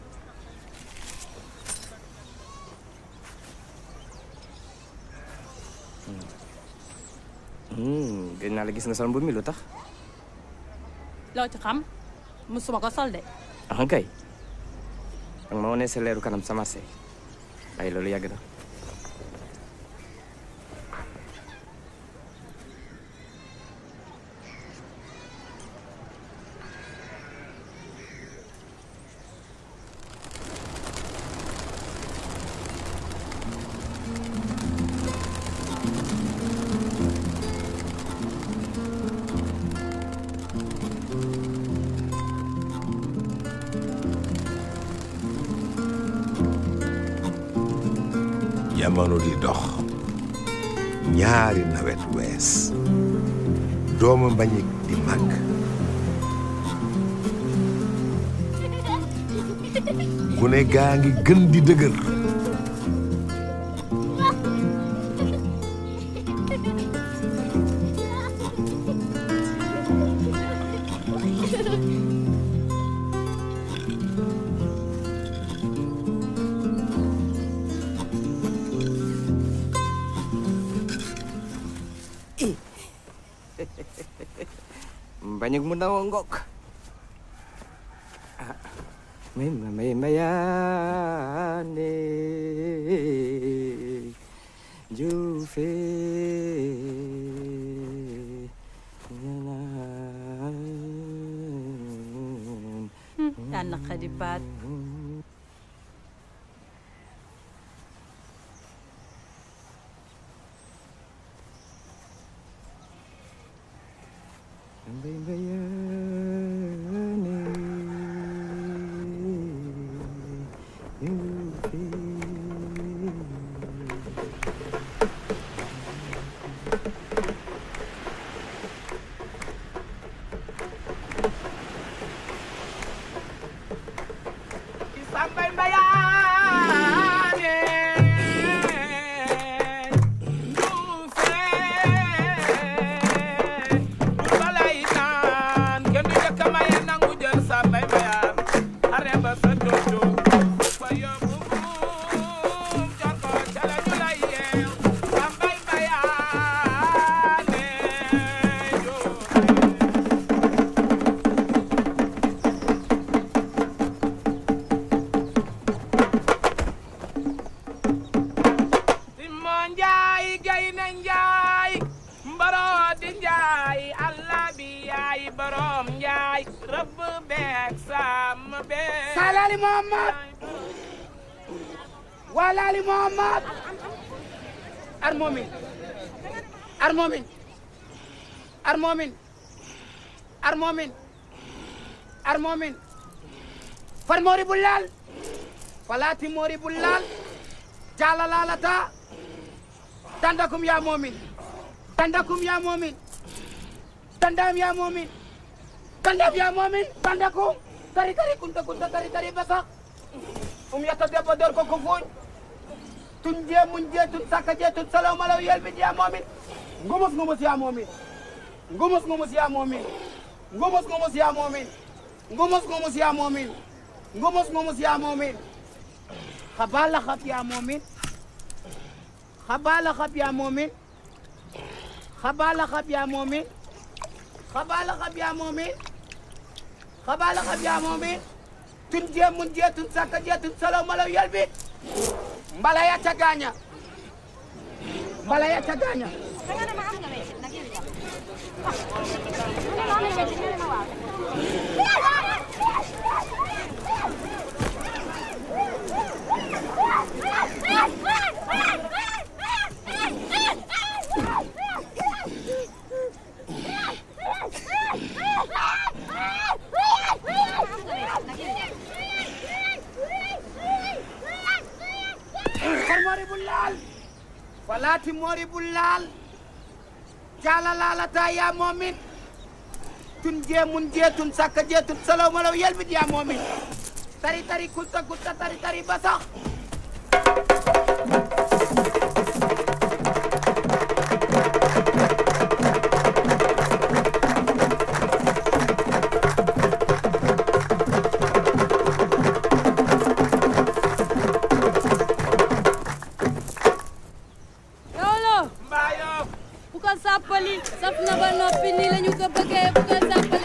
gën naa la gis nga sol mbubb mi lu tax loo ci xam musuma ko sol de ah kay danga ma wane sa leeru kanam sa marché ay loolu yàgg na jamono di dox ñaari nawet wees doomu mbañik di màgg gune gaa ngi gën di dëgër banyak mu ndaw a ngok ah may ma may mayaane juufe yaa naqadi baat Mbay mbayaane juufe Sambay mbayaane juufe bur balay naan kenn du jëkk maye nangu jël sambay mbayaan xare ba sa dodo fa yóbbu buum jor ko ca la ñu lay yeew sambay mbayaane juufe Simmo Njaay Gayna Njaay mbaro di Njaay Allah bi yaay borom Njaay rëbb beek sàmm beek Salali Muhammad walali Muhammad ar momin ar momin ar momin ar momin ar momin far mori bullal falati mori bullal jala lalata tandakum ya momin tandakum ya momin tandam ya momin tandam ya momin tandakum tari tari kunta kunta tari tari basak um yata debbo dor ko ko fuuñ tun je mun je tun sakka je tun salaw malaw yelbi ya momin ngumus ngumus ya momin ngumus ngumus ya momin ngumus ngumus ya momin ngumus ngumus ya momin ngumus ngumus ya momin xabala xab ya momin xabala xab ya momin xabala xab ya momin xabala xab ya momin xabala xab ya momin tun je mun je tun sakka je tun salaw malaw yelbi mbala ya ca gaaña mbala ya ca gaaña kor mori bullal falati mori bullal jala lalata ya momin tun je mun je tun sakka je tun salaw malaw yelbit ya momin tari tari kulta kulta tari tari basax Yolo Mbayo ko sàppali saf na ba noppi nii la ñu ko bëggee bu ko sàppali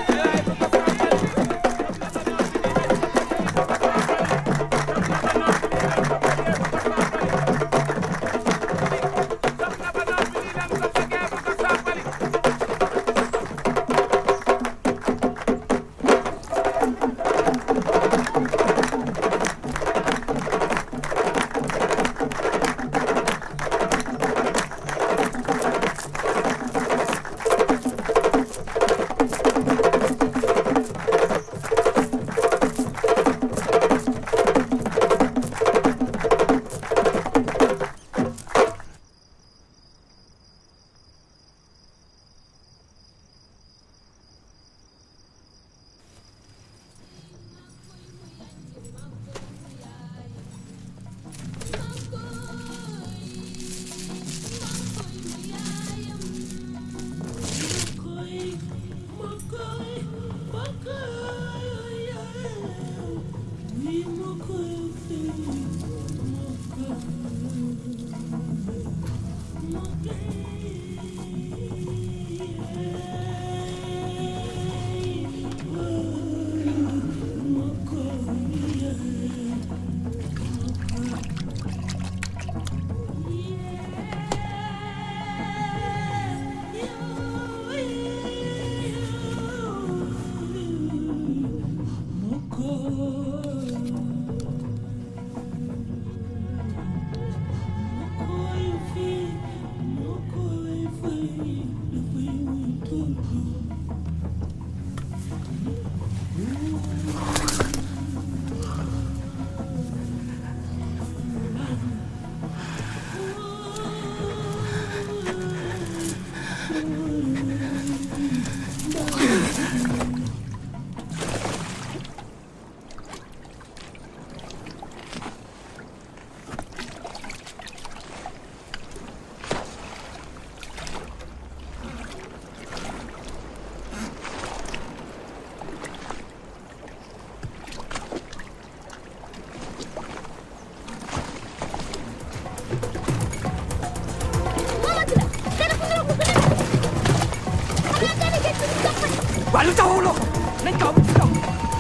waa lu tax wuloo ko nañ kaw ci kaw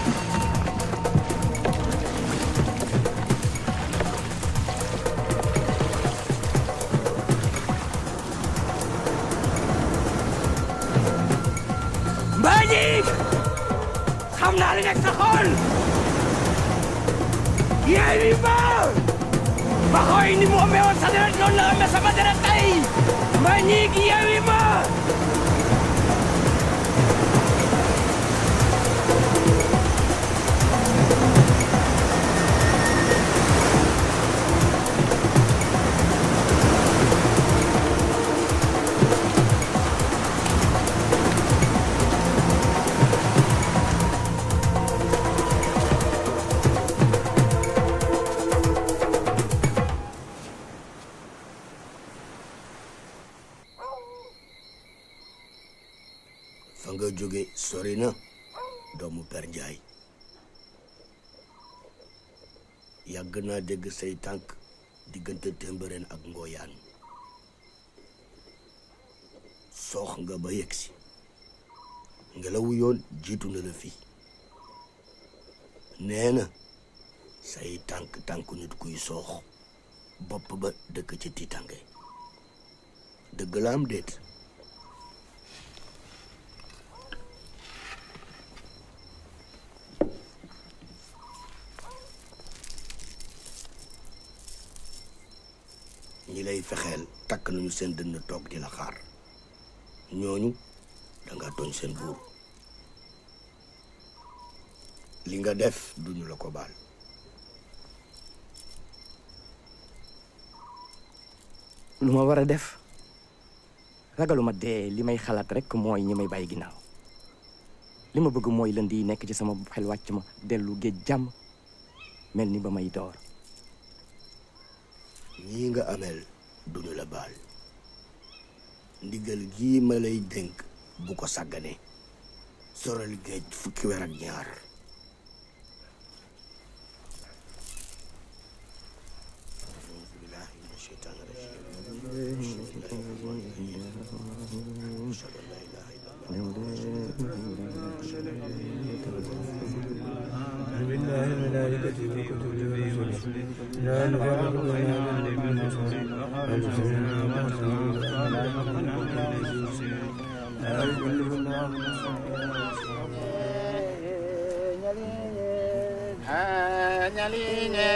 Mbagnick xam naa li nekk sa xol yeewi ma ba xooy ni mu amee woon sa deret noonu la amee sama deret tey Mbagnick yeewi ma fa nga jóge sori na doomu per njaay yàgg naa dégg say tànk diggante témbëreen ak ngooyaan soox nga ba yegsi ngelawu yoon jiitu na la fi nee na say tànk tànk nit kuy soox bopp ba dëkk ci tiitange dëgg la am déet ñi lay fexeel takk nañu seen dënn toog di la xaar ñooñu danga tooñ seen buur li nga def duñu la ko baal lu ma war a def ragaluma dee li may xalaat rek mooy ñi may bàyyi ginnaaw li ma bëgg mooy lënd yi nekk ci sama xel wàcc ma dellu géej jàmm mel ni ba may door ñii nga ameel duñu la baal ndigal gii ma lay dénk bu ko sàggane soral géej fukki weer ak ñaar لا نفرق بين أحد من رسله بل سمعنا وأطعنا لا يكلف الله نفسا ñaliñe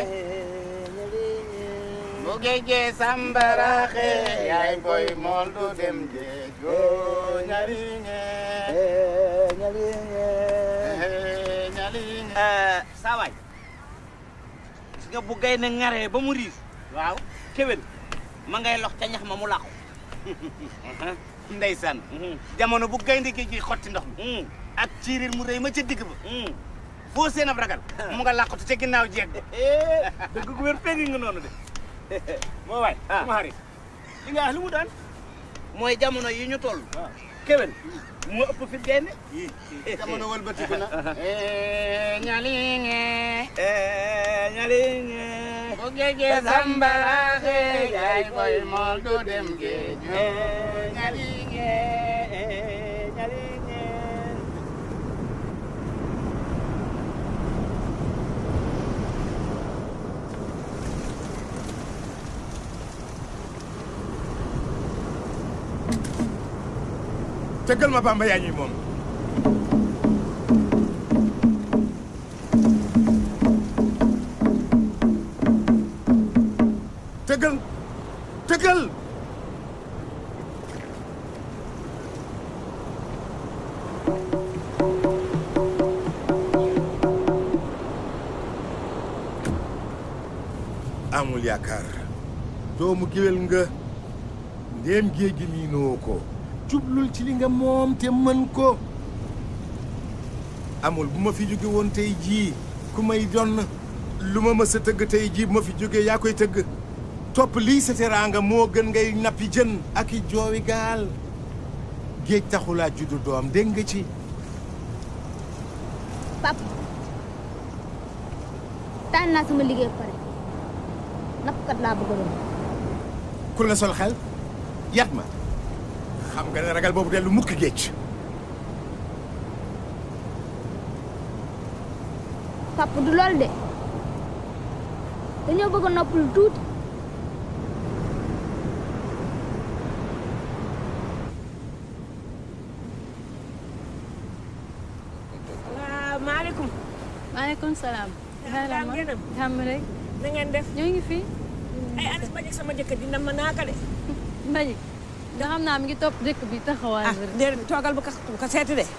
bu géejee sambaraxe yaay boy mool du dem géej go ñaliñe ñaliñe ñaliñe saa waay gis nga bu gaynde ŋaree ba mu riis waaw kéwél ma ngay lox ca ñax ma mu làqu ndeysaan jamono bu gaynde gi ji xotti ndox mi ak ciirir mu rëy ma ca digg ba foo seen ab ragal mu nga làqatu ca ginnaaw jeeg ba dëgg gu wér péngi nga noonu de moo waay sama xarit li nga wax lu mu doon mooy jamono yi ñu toll kéwél moo ëpp fit gaynde jamono wëlbatiku na ñaliŋe ñaliŋe bu géejee sambaraxe yaay boy mool du dem géej ñaliŋe ñaliŋe tëggal ma bamba yaa ñuy moom tëggal tëggal amul yaakaar doomu géwél nga ndéem géej gi miinoo ko jublul ci li nga moom te mën ko amul bu ma fi jóge woon tey jii ku may donn lu ma mës a tëgg tey jii bu ma fi jógee yaa koy tëgg topp lii sa teraanga moo gën ngay nappi jën ak i joowi gaal géej taxulaa juddu doom dégg nga ci pap tànn naa sama liggéey pare nappkat laa bëgg a doon ku la sol xel yat ma xam nga ne ragal boobu dellu mukk géej pap du lool de dañoo bëgg a noppalu tuuti waaw maaleykum. maaleykum salaam. yaa ngi gënam. jàmm rek. na ngeen def. ñoo ngi fi. ay anis Mbajik sama jëkkër dina ma naaka de. Mbajik. nga xam naa mi ngi topp dëkk bi taxawaay ah déedéet toogal bu ko bu ko seeti de.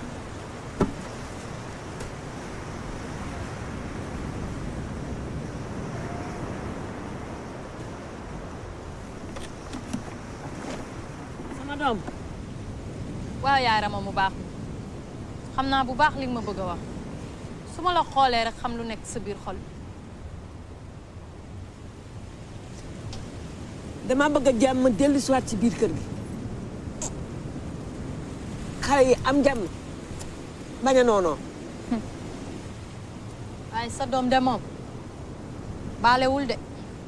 sama doom. waaw yaay Rama mu baax mi xam naa bu baax li nga ma bëgg a wax su ma la xoolee rek xam lu nekk sa biir xol dama bëgg a jàmm dellu si waat ci biir kër gi. xale yi am jàmm bañ a noonoo. waaye sa doom de moom baalewul de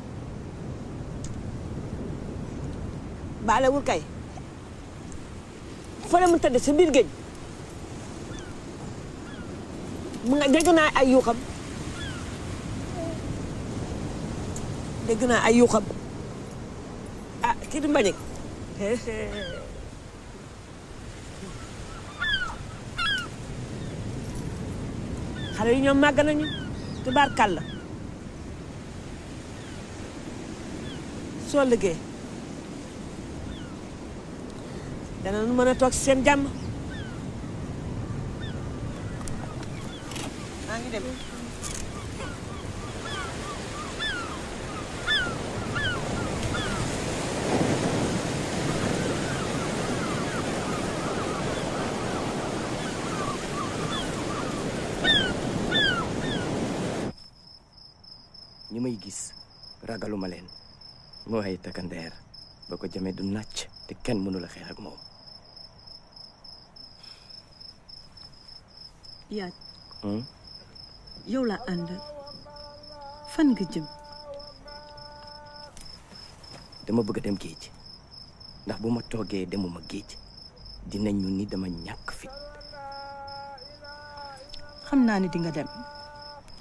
baalewul kay fële mu tëdd sa biir géej mu nga dégg naa ay yuuxam dégg naa ay yuuxam ah kii du mbañik xale yi ñoom màgg nañu tubaarkàlla soo liggéey danañu mën a toog si seen jàmm maa ngi dem ñi may gis ragaluma leen moo ay takkandeer ba ko jamee du nàcc te kenn mënula xeex ak moom yaaj Hmm? yow laa ànd fan nga jëm dama bëgg a dem géej ndax bu ma toogee demuma géej dinañu ni dama ñàkk fit xam naa ne di nga dem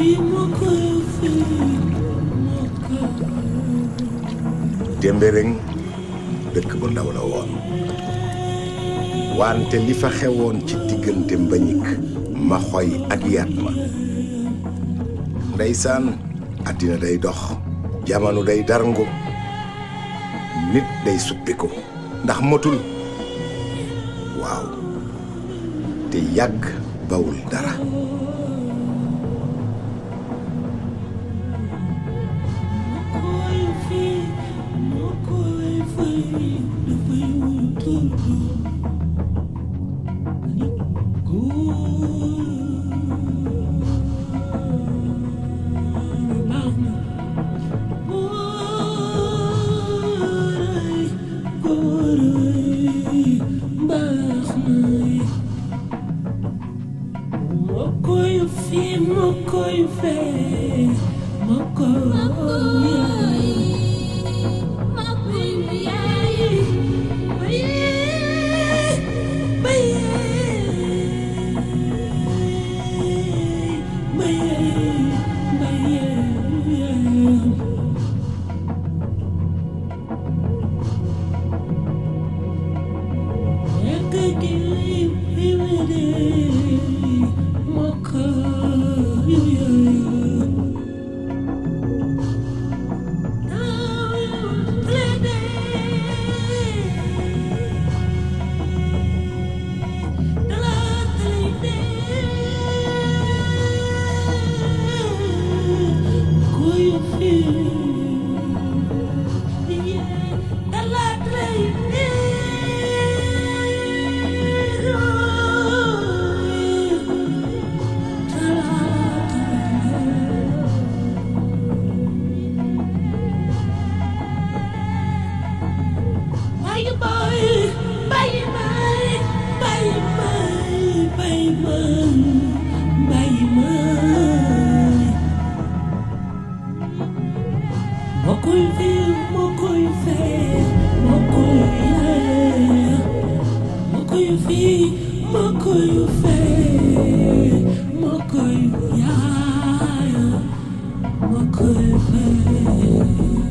Témbéréng dëkk bu ndaw la woon wante li fa xewoon ci diggante mbañik ma xoy ak yaat ma ndeysaan àddina day dox jamono day darngu nit day suppiku ndax motul waaw te yàgg bawul dara Mokoy fe